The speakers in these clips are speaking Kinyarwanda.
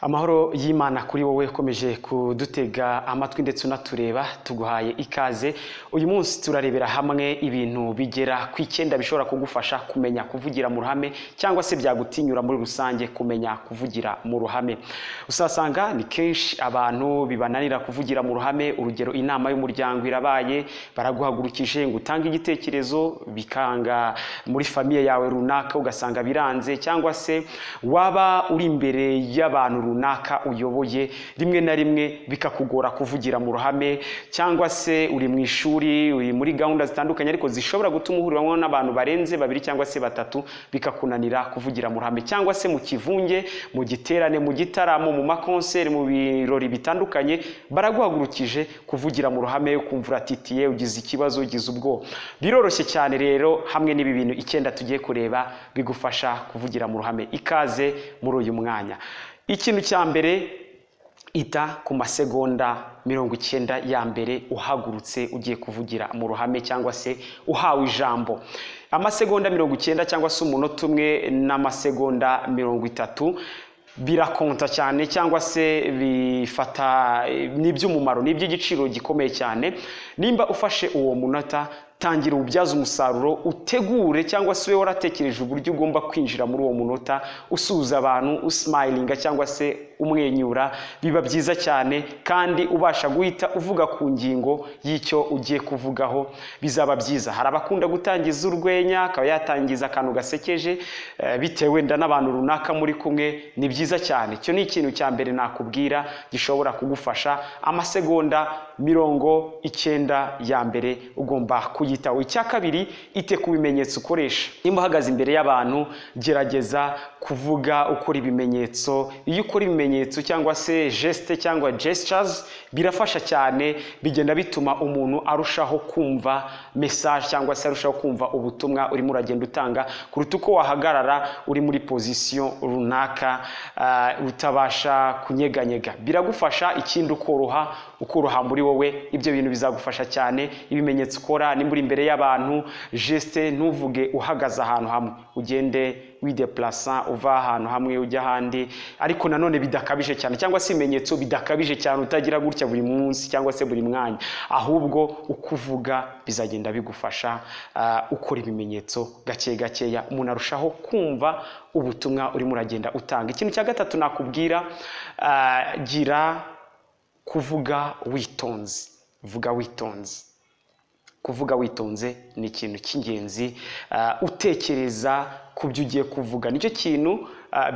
amahoro y'imana kuri wowe ukomeje kudutega amatwi ndetse unatureba tuguhaye ikaze uyu munsi turarebera hamwe ibintu bigera ku icyenda bishobora kugufasha kumenya kuvugira mu ruhame cyangwa se byagutinyura muri rusange kumenya kuvugira mu ruhame usasanga ni kenshi abantu bibananira kuvugira mu ruhame urugero inama y'umuryango irabaye baraguhagurukije ngo utange igitekerezo bikanga muri famiye yawe runaka ugasanga biranze cyangwa se waba uri imbere y'abantu runaka uyoboye rimwe na rimwe bikakugora kuvugira mu ruhame cyangwa se uri mu ishuri uri muri gahunda zitandukanye ariko zishobora gutuma uhuriramo n'abantu barenze babiri cyangwa se batatu bikakunanira kuvugira mu ruhame cyangwa se mu kivunge mu giterane mu gitaramo mu makonseri mu birori bitandukanye baraguhagurukije kuvugira mu ruhame ukumva uratitiye ugize ikibazo ugize ubwoba biroroshye cyane rero hamwe n'ibi bintu icyenda tugiye kureba bigufasha kuvugira mu ruhame ikaze muri uyu mwanya ikintu cya mbere ita ku masegonda mirongo icyenda ya mbere uhagurutse ugiye kuvugira mu ruhame cyangwa se uhawe ijambo amasegonda mirongo icyenda cyangwa se umunota umwe n'amasegonda mirongo itatu birakonta cyane cyangwa se bifata ni iby'umumaro ni iby'igiciro gikomeye cyane nimba ufashe uwo munota tangira ububyaza umusaruro utegure cyangwa se ube waratekereje uburyo ugomba kwinjira muri uwo munota usuhuza abantu usimayiringa cyangwa se umwenyura biba byiza cyane kandi ubasha guhita uvuga ku ngingo y'icyo ugiye kuvugaho bizaba byiza hari abakunda gutangiza urwenya akaba yatangiza akantu gasekeje bitewe wenda n'abantu runaka muri kumwe ni byiza cyane icyo ni ikintu cya mbere nakubwira gishobora kugufasha amasegonda mirongo icyenda ya mbere ugomba kuyitaho icya kabiri ite ku bimenyetso ukoresha nimba uhagaze imbere y'abantu gerageza kuvuga ukora ibimenyetso iyo ukora ibimenyetso cyangwa se gesite cyangwa gestures birafasha cyane bigenda bituma umuntu arushaho kumva mesaje cyangwa se arushaho kumva ubutumwa urimo uragenda utanga kuruta uko wahagarara uri muri pozisiyo runaka uh, utabasha kunyeganyega biragufasha ikindi ukoroha ukoroha muri wowe ibyo bintu bizagufasha cyane ibimenyetso ukora nimba uri imbere y'abantu gesite ntuvuge uhagaze ahantu hamwe ugende wideplasa uva ahantu hamwe ujya ahandi ariko nanone bidakabije cyane cyangwa se ibimenyetso bidakabije cyane utagira gutya buri munsi cyangwa se buri mwanya ahubwo uko uvuga bizagenda bigufasha ukora ibimenyetso gake gakeya umuntu arushaho kumva ubutumwa urimo uragenda utanga ikintu cya gatatu nakubwira gira kuvuga witonze vuga witonze kuvuga witonze ni ikintu cy'ingenzi utekereza ku byo ugiye kuvuga nicyo kintu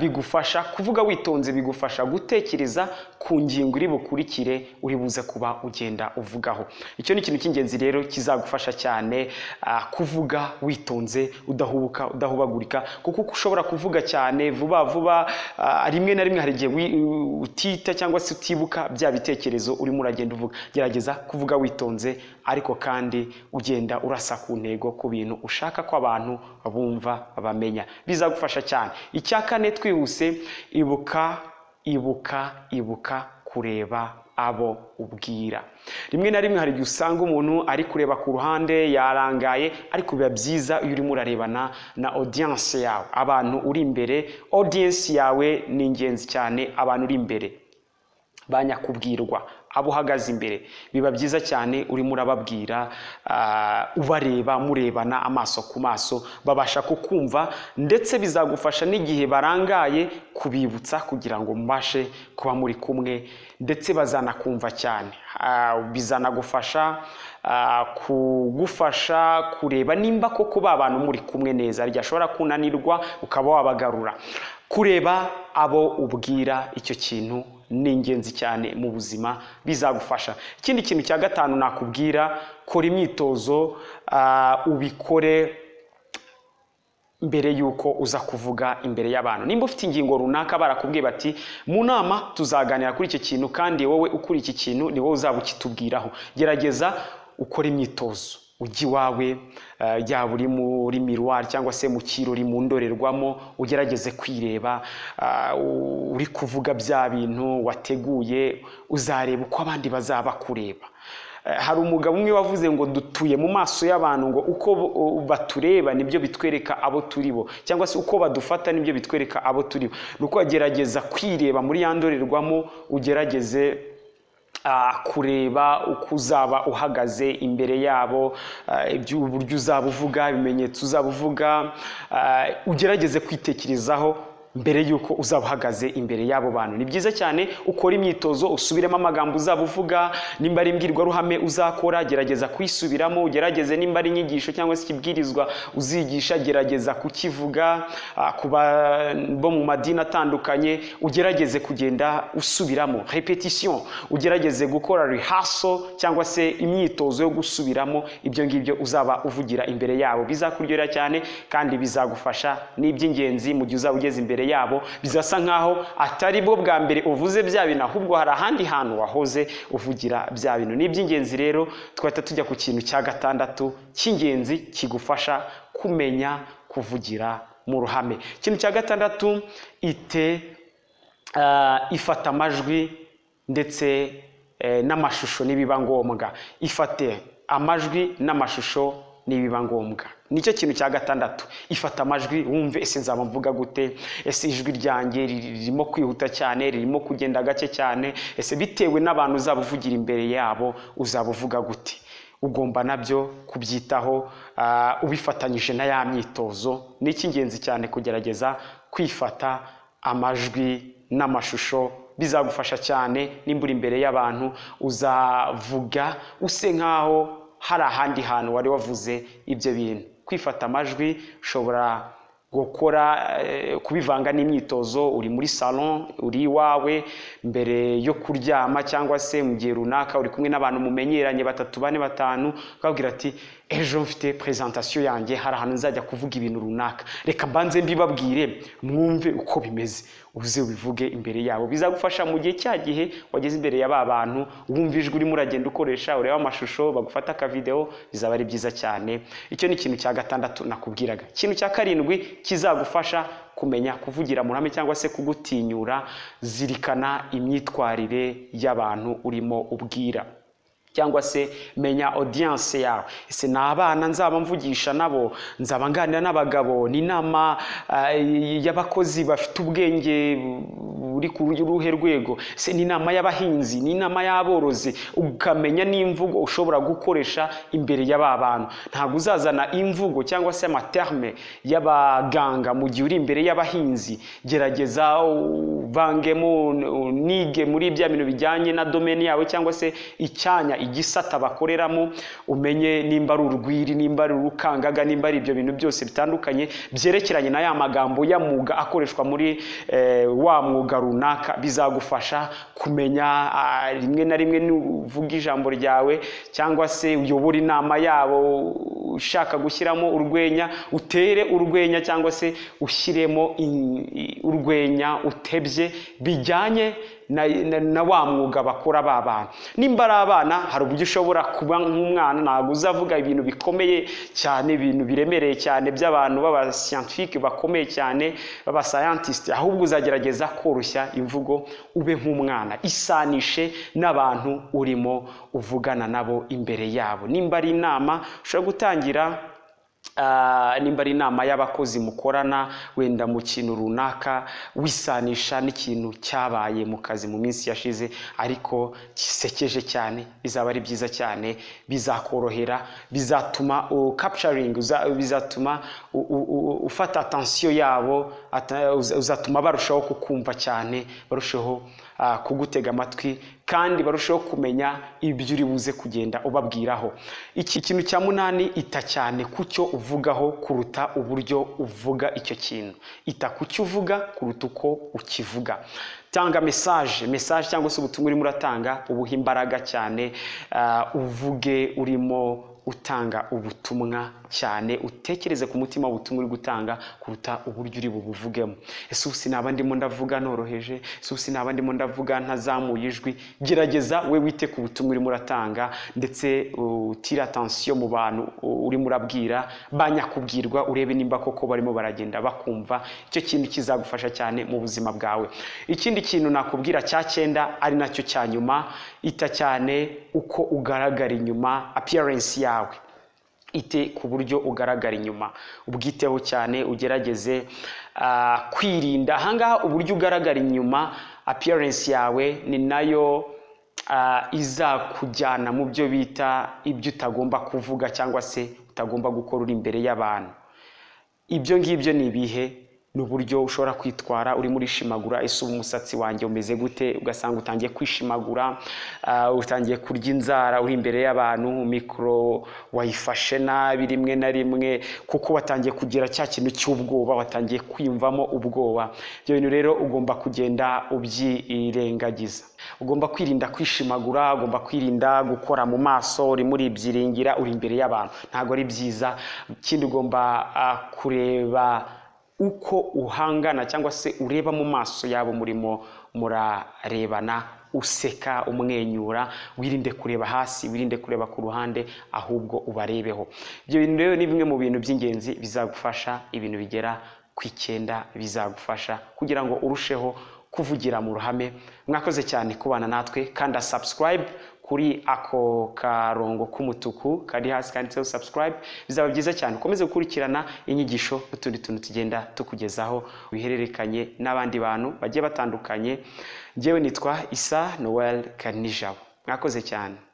bigufasha kuvuga witonze bigufasha gutekereza ku ngingo iri bukurikire uri buze kuba ugenda uvugaho icyo ni ikintu cy'ingenzi rero kizagufasha cyane kuvuga witonze udahubuka udahubagurika kuko ushobora kuvuga cyane vuba vuba rimwe na rimwe hari igihe utita cyangwa se utibuka bya bitekerezo urimo uragenda uvuga gerageza kuvuga witonze ariko kandi ugenda urasa ku ntego ku bintu ushaka ko abantu bumva bamenya bizagufasha cyane icya kane twihuse ibuka ibuka ibuka kureba abo ubwira rimwe na rimwe hari igihe usanga umuntu ari kureba ku ruhande yarangaye ariko biba byiza iyo urimo urarebana na odiyanse yawe abantu uri imbere odiyanse yawe ni ingenzi cyane abantu uri imbere banyakubwirwa abo uhagaze imbere biba byiza cyane urimo urababwira ubareba murebana amaso ku maso babasha kukumva ndetse bizagufasha n'igihe barangaye kubibutsa kugira ngo mubashe kuba muri kumwe ndetse bazanakumva cyane bizanagufasha kugufasha kureba nimba koko ba bantu muri kumwe neza ryashobora kunanirwa ukaba wabagarura kureba abo ubwira icyo kintu ni ingenzi cyane mu buzima bizagufasha ikindi kintu cya gatanu nakubwira kora imyitozo ubikore mbere y'uko uza kuvuga imbere y'abantu nimba ufite ingingo runaka barakubwiye bati mu nama tuzaganira kuri iki kintu kandi wowe ukuri iki kintu ni wowe uzaba ukitubwiraho gerageza ukora imyitozo ujya iwawe yaba uri muri miruwari cyangwa se mu kirori mu ndorerwamo ugerageze kwireba uri kuvuga bya bintu wateguye uzareba uko abandi bazaba kureba Eh, hari umugabo umwe wavuze ngo dutuye mu maso y'abantu ngo uko bo- o- batureba nibyo bitwereka abo turi bo cyangwa se uko badufata nibyo bitwereka abo turi bo ni uko wagerageza kwireba muri ya ndorerwamo ugerageze ah, kureba uko uzaba uhagaze imbere yabo ah, ibyo- uburyo uzaba uvuga ibimenyetso uzaba uvuga ah, ugerageze kwitekerezaho mbere y'uko uzaba uhagaze imbere y'abo bantu ni byiza cyane ukora imyitozo usubiremo amagambo uzaba uvuga nimba ari imbwirwaruhame uzakora gerageza kuyisubiramo ugerageze nimba ari inyigisho cyangwa se ikibwirizwa uzigisha gerageza kukivuga ah, ku ba- bo mu madini atandukanye ugerageze kugenda usubiramo repetition ugerageze gukora rehearsal cyangwa se imyitozo yo gusubiramo ibyo ngibyo uzaba uvugira imbere yabo bizakuryohera cyane kandi bizagufasha n'iby'ingenzi mu gihe uzaba ugeze imbere yabo bizasa nkaho atari bwo bwa mbere uvuze bya bintu ahubwo hari ahandi hantu wahoze uvugira bya bintu ni iby'ingenzi rero twahita tujya ku kintu cya gatandatu cy'ingenzi kigufasha kumenya kuvugira mu ruhame ikintu cya gatandatu ite Ah, ifata amajwi ndetse eh, n'amashusho nibiba ngombwa ifate amajwi n'amashusho nibiba ngombwa nicyo kintu cya gatandatu ifata amajwi wumve ese nzaba mvuga gute ese ijwi ryanjye riri- ririmo kwihuta cyane ririmo kugenda gake cyane ese bitewe n'abantu uzaba uvugira imbere yabo uzaba uvuga gute ugomba nabyo kubyitaho ah, ubifatanyije na ya myitozo ni icy'ingenzi cyane kugerageza kwifata amajwi n'amashusho bizagufasha cyane nimba uri imbere y'abantu uzavuga use nk'aho hari ahandi hantu wari wavuze ibyo bintu kwifata amajwi ushobora gukora eh, kubivanga n'imyitozo uri muri salon uri iwawe mbere yo kuryama cyangwa se mu gihe runaka uri kumwe n'abantu mumenyeranye batatu bane batanu ukababwira ati ejo mfite presentation yanjye hari ahantu nzajya kuvuga ibintu runaka reka mbanze mbibabwire mwumve uko bimeze uze ubivuge imbere yabo bizagufasha mu gihe cya gihe wageze imbere ya ba bantu wumva ijwi urimo uragenda ukoresha ureba amashusho bagufata akavideo bizaba ari byiza cyane icyo ni ikintu cya gatandatu nakubwiraga ikintu cya karindwi kizagufasha kumenya kuvugira mu ruhame cyangwa se kugutinyura zirikana imyitwarire y'abantu urimo ubwira cyangwa se menya audience yawe ese ni abana nzaba mvugisha nabo nzaba nganira n'abagabo ni inama eh, y'abakozi bafite ubwenge buri ku ruhe rwego se ni inama y'abahinzi ni inama y'aborozi ukamenya n'imvugo ushobora gukoresha imbere y'aba bantu ntabwo uzazana imvugo cyangwa se amaterme y'abaganga mu gihe uri imbere y'abahinzi gerageza uvangemo unige muri bya bintu bijyanye na domeni yawe cyangwa se icyanya igisata bakoreramo umenye nimba ari urwiri nimba ari urukangaga nimba ari ibyo bintu byose bitandukanye byerekeranye na ya magambo ya mwuga akoreshwa muri eh, wa mwuga runaka bizagufasha kumenya ah, rimwe na rimwe nuvuga ijambo ryawe cyangwa se uyobora inama yabo ushaka gushyiramo urwenya utere urwenya cyangwa se ushyiremo in- i- urwenya utebye bijyanye na, na, na wa mwuga bakora ba bantu nimba ari abana hari uburyo ushobora kuba nk'umwana ntabwo uzavuga ibintu bikomeye cyane ibintu biremereye cyane by'abantu b'abasiyantifike bakomeye cyane b'abasayantisite ahubwo uzagerageza koroshya imvugo ube nk'umwana isanishe n'abantu urimo uvugana nabo imbere yabo nimba ari inama ushobora gutangira Ah, nimba ari inama y'abakozi mukorana wenda mu kintu runaka wisanisha n'ikintu cyabaye mu kazi mu minsi yashize ariko gisekeje cyane bizaba ari byiza cyane bizakorohera bizatuma u- capturing uza- bizatuma u- u- u- ufata atansiyo yabo ata- uza- uzatuma barushaho kukumva cyane barushaho ah, kugutega amatwi kandi barushaho kumenya ibyo uri buze kugenda ubabwiraho iki kintu cya munani ita cyane ku cyo uvugaho kuruta uburyo uvuga icyo kintu ita ku cyo uvuga kuruta uko ukivuga tanga mesaje mesaje cyangwa se ubutumwa urimo uratanga ubuhe imbaraga cyane ah, uvuge urimo utanga ubutumwa cyane utekereze ku mutima ubutumwa uri gutanga kuruta uburyo uri bubuvugemo ese ubu sinaba ndimo ndavuga noroheje ese ubu sinaba ndimo ndavuga ntazamuye ijwi gerageza we wite ku butumwa urimo uratanga ndetse utire atansiyo mu bantu urimo urabwira banyakubwirwa urebe nimba koko barimo baragenda bakumva icyo kintu kizagufasha cyane mu buzima bwawe ikindi kintu nakubwira cya cyenda ari nacyo cya nyuma ita cyane uko ugaragara inyuma apiyarensi yawe ite ku buryo ugaragara inyuma ubwiteho cyane ugerageze kwirinda ahangaha uburyo ugaragara inyuma apiyarensi yawe ni nayo izakujyana mu byo bita ibyo utagomba kuvuga cyangwa se utagomba gukora uri imbere y'abantu ibyo ngibyo ni ibihe ni uburyo ushobora kwitwara urimo urishimagura ese ubu umusatsi wanjye umeze gute ugasanga utangiye kwishimagura utangiye kurya inzara uri imbere y'abantu mikoro wayifashe nabi rimwe na rimwe kuko watangiye kugira cya kintu cy'ubwoba watangiye kwiyumvamo ubwoba ibyo bintu rero ugomba kugenda ubyirengagiza ugomba kwirinda kwishimagura ugomba kwirinda gukora mu maso urimo uribyiringira uri imbere y'abantu ntabwo ari byiza ikindi ugomba kureba uko uhangana cyangwa se ureba mu maso yabo murimo murarebana useka umwenyura wirinde kureba hasi wirinde kureba ku ruhande ahubwo ubarebeho ibyo bintu rero ni bimwe mu bintu by'ingenzi bizagufasha ibintu bigera ku icyenda bizagufasha kugira ngo urusheho kuvugira mu ruhame mwakoze cyane kubana natwe kanda sabusikarayibe kuri ako karongo k'umutuku kari hasi kanditseho sabusikarayibe bizaba byiza cyane ukomeze gukurikirana inyigisho n'utundi tuntu tugenda tukugezaho wihererekanye n'abandi bantu bagiye batandukanye ngewe nitwa isa noweli kanijabo mwakoze cyane